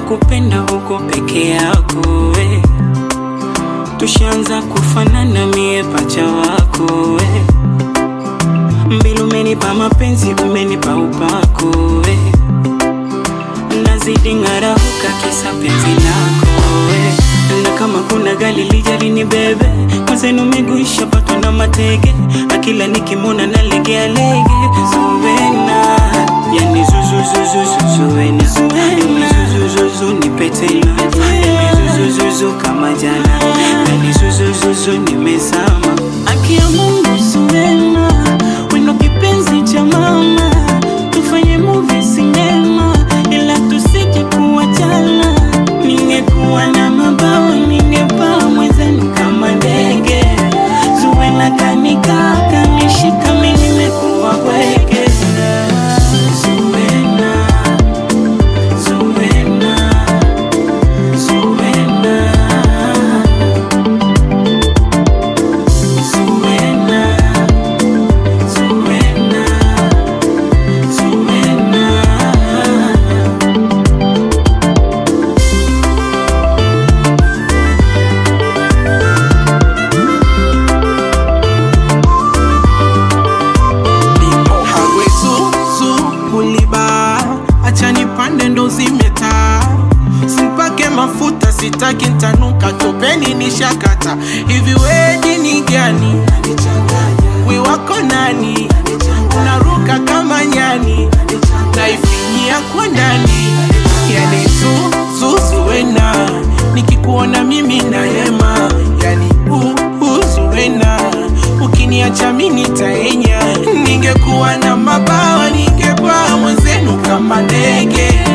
kupenda huko peke yako we tushaanza kufanana mie pacha wako we mbili umenipa mapenzi umenipa upako we nazidi ng'arauka kisa penzi lako we na kama kuna gali lijali ni bebe mwenzenu miguu ishapatwa na matege na kila nikimwona nalegea lege zuwena yani zuzuzuzuzuzuwena yani zuzuzuzu nipe tena yani zuzuzuzu kama jana yani zuzuzuzu nimezama akia Mungu zuwena weno kipenzi cha mama tufanye movie sinema ila tusije kuachana ningekuwa na mabawa ningepaa mwenzenu kama ndege zuwena kanika kanishika mi nimekuwa bwege Zuwena, Zuwena, Zuwena, Zuwena, Zuwena, Zuwena. Hagwe zuzu muliba, acha nipande ndo zimeta, simpake mafuta sitaki ntanuka, topeni nishakata. Hivi we dini gani? We wako nani? Unaruka kama nyani, naifinyia kwa ndani, yani zuzuwena, nikikuona mimi na hema, yani uhuzuwena, ukiniacha mimi nitaenya, ningekuwa na mabawa ningekuwa mwenzenu kama ndege